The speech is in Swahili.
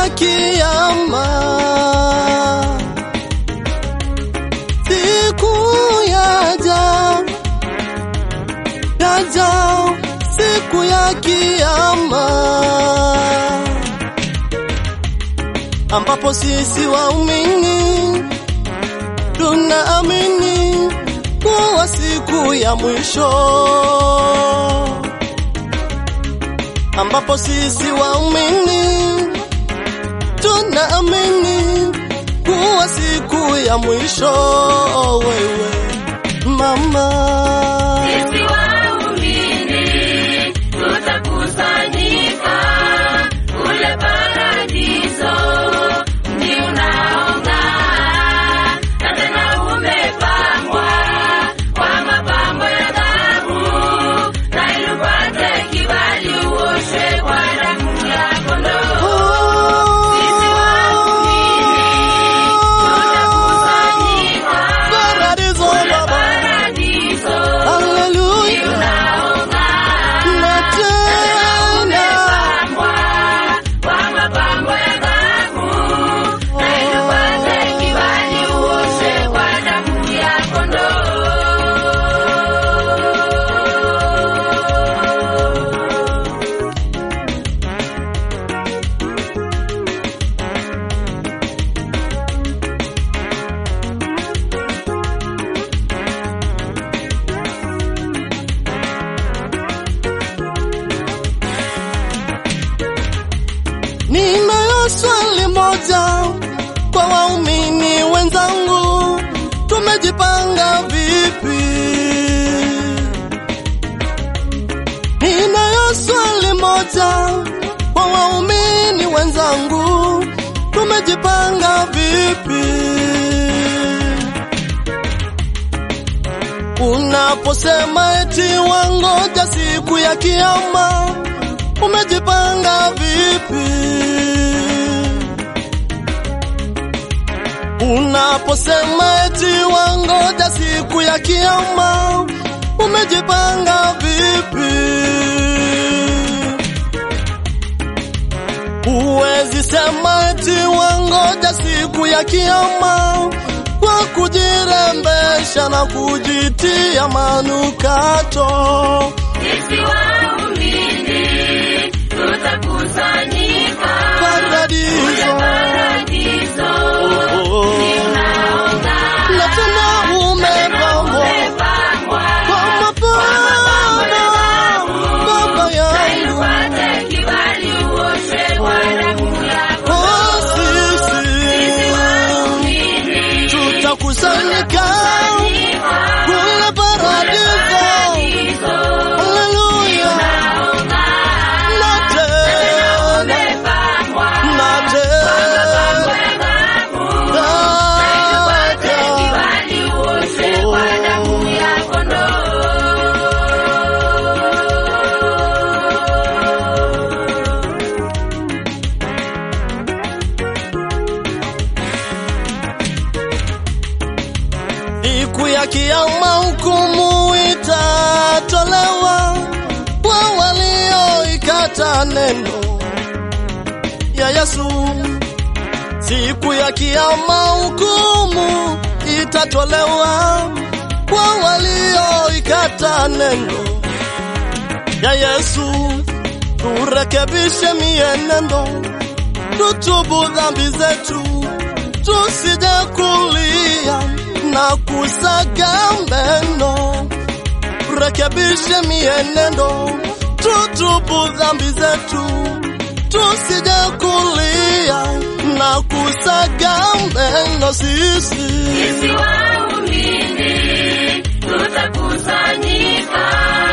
ya kiyama, siku yaja, yaja siku ya kiyama, ambapo sisi waumini tunaamini kuwa siku ya mwisho ambapo sisi waumini tunaamini kuwa siku ya mwisho. Wewe mama, Sisi waumini tutakusanyika kule paradiso, mji unaong'aa na tena umepambwa kwa mapambo ya dhahabu, na ili upate kibali uoshwe kwa damu ya kondoo. Sisi waumini tutakusanyika paradiso kule baba, paradiso, haleluya, unaong'aa na tena kwa mapambo ya dhahabu na ili upate kibali uoshwe kwa damu ya kondoo. ninayo swali moja kwa waumini wenzangu, tumejipanga vipi? Ninayo swali moja kwa waumini wenzangu, tumejipanga vipi? Unaposema eti wangoja siku ya kiyama, umejipanga vipi? Unaposema eti wangoja siku ya kiyama, umejipanga vipi? Huwezi sema eti wangoja siku ya kiyama kwa kujirembesha na kujitia manukato. Sisi waumini tutakusanyika Paradiso. kule paradiso, Oh, mji unaong'aa na tena umepambwa umepambwa kwa mapambo, baba yangu, upate kibali uoshwe kwa damu ya oh, sisi waumini tutakusanyika kule paradiso. Haleluya, na tena na tena Siku ya kiyama hukumu itatolewa kwa walioikata neno ya Yesu. Siku ya kiyama hukumu itatolewa kwa walioikata neno ya Yesu. Turekebishe mienendo, tutubu dhambi zetu, tusije kulia na kusaga meno. Rekebishe mienendo, tutubu dhambi zetu, tusije kulia na kusaga meno. Sisi Sisi waumini tutakusanyika